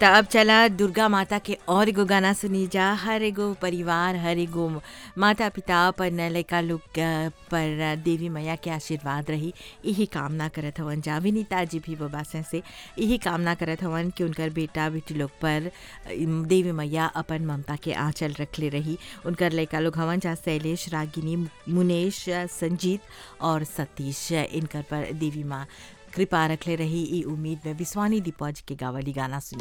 त अब चला दुर्गा माता के और एगो गाना सुनी जा हर एगो परिवार हर एगो माता पिता पर लड़का लोग अ, पर देवी मैया के आशीर्वाद रही यही कामना करत हवन जा विनीता जी भी बाबा से यही कामना करत हवन कि उनकर बेटा बेटी लोग पर अम, देवी मैया अपन ममता के आंचल रखले रही उनकर लड़का लोग हवन जा शैलेश रागिनी मुनेश संजीत और सतीश इनकर पर देवी माँ कृपा रखले रही ई उम्मीद में विश्वानी दीपज के गावली गाना सुने